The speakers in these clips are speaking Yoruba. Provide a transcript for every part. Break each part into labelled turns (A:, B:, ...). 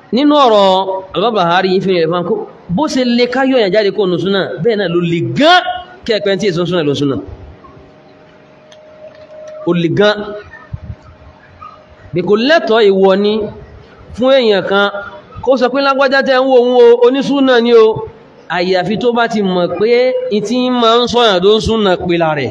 A: nínú ọ̀rọ̀ albábàárí yìí fi rẹ̀ fún kó bó ṣe lè káyọ̀ yàn jáde kó nù súnà bẹ́ẹ̀ náà ló lè gán kẹ́ẹ̀pẹ́ tí èso súnà ló súnà ó lè gán bí kò lẹ́tọ̀ọ́ ìwọ ni fún èèyàn kan kó sọ pé lágbájá tẹ́ ń wo òun o onísúnà ni o àyàfi tó bá ti mọ̀ pé ìtí máa ń sọ̀yàn tó ń súnà pèlà rẹ̀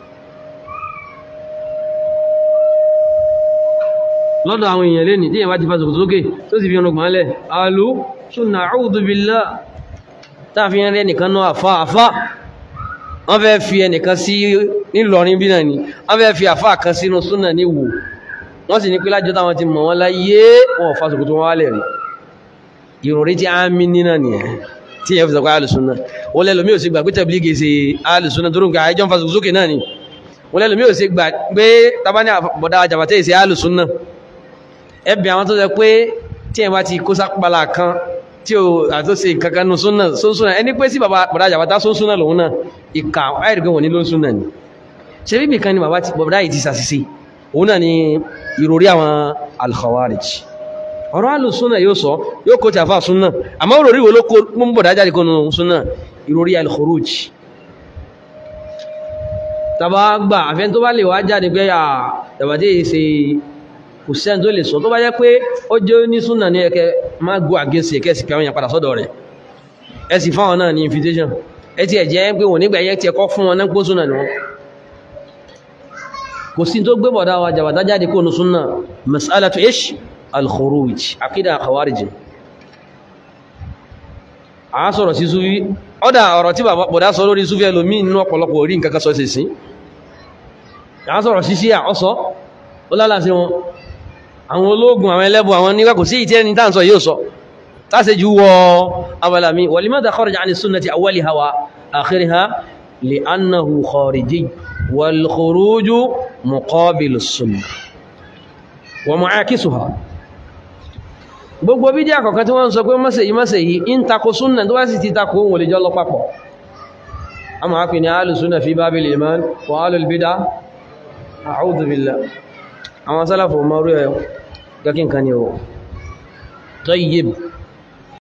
A: lọ́dọ̀ àwọn èèyàn lè ní tí èèyàn bá ti fa sòkòtò sókè tó sì fi ọ̀nà gbọ́n lẹ̀ alú súnà a'udhu billah táàfin rẹ̀ nìkan náà àfá àfá wọ́n fẹ́ fi ẹnìkan sí nílọrin bí náà ni wọ́n fẹ́ fi àfá kan sínú súnà ní wò wọ́n sì ní pé lájọ́ táwọn ti mọ̀ wọ́n láyé wọn ò fa sòkòtò wọn wálẹ̀ rí ìròrí tí a ń mí nínà nìyẹn tí èèyàn fi sọ pé alùsúnà wọ́n lẹ́lòmí ò sí gbà pé tẹ̀blígì ṣe alùsúnà tó rùn ká ẹjọ́ ń fa sòkòtò sókè náà ni wọ́n lẹ́lòmí ò sí gbà pé tabani àbọ̀dá àjàbàtẹ́ ìṣe alùsúnà ẹbí àwọn tó sọ pé tí ẹ̀ bá ti kó sápàlà kan tí ó àtúnṣe kankan nù súnà sóńsúnà ẹni pé sí bàbá bàbá àjàbátá sóńsúnà lòun náà ìkà àìrìkẹ́ wọ̀n ní ló ń súnà ni ṣe bíbì kan ni bàbá yìí ti sàṣìṣe òun náà ni ìròrí àwọn al-Khawarij ọ̀rọ̀ alùsúnà yóò sọ yóò kó tàfà súnà àmọ́ òròrí wo ló kó mú bọ̀dá jáde kó nù súnà ìròrí al-Khuruj tàbá gbà àfẹ́ tó bá lè wá jáde pé àjàbátá yìí ṣe kò sẹ́ni tó lè sọ tó bá jẹ́ pé ó jẹ́ ní súnà ní ẹkẹ má gbọ́ àgẹ́sì ẹkẹ́ sì kẹwọ́n yẹn padà sọ́dọ̀ rẹ̀ ẹ sì fáwọn náà ní invitation ẹ ti ẹ̀jẹ́ pé wọ́n nígbà yẹn ti ẹkọ́ fún wọn náà pọ́ súnà ni wọ́n kò sí tó gbé bọ̀dá wa jàbàtà jáde kó nu súnà masalatu ish al-khuruj akida khawarij a sọ̀rọ̀ sí sufi ọ̀dà ọ̀rọ̀ tí bọ̀dá sọ lórí sufi ẹlòmí nínú ọ̀pọ̀lọpọ̀ orí nǹkan kan sọ sí sí a sọ̀rọ̀ sí sí àọ́sọ́ ó lálàsí wọn àwọn ológun àwọn ẹlẹ́bù àwọn nígbà kò sí ìtẹ́ ní tàǹsọ yóò sọ tàṣẹ jù wọ abàlàmí walimada kharaja ani sunnati awwaliha wa akhiriha li annahu khariji wal khuruju muqabil sunnah wa mu'akisuha gbogbo bí díà kọ̀kan tí wọ́n sọ pé mọ́sẹ̀ yìí mọ́sẹ̀ yìí in tako súnnà tó wá sì ti tako wọn lè jọ lọ papọ̀ a máa pè ní ahlus sunnah fi babil iman wa ahlul bid'ah a'udhu billah àwọn sálàfò mọ́rú ẹ̀ gẹ́kín kan ni ó tayyib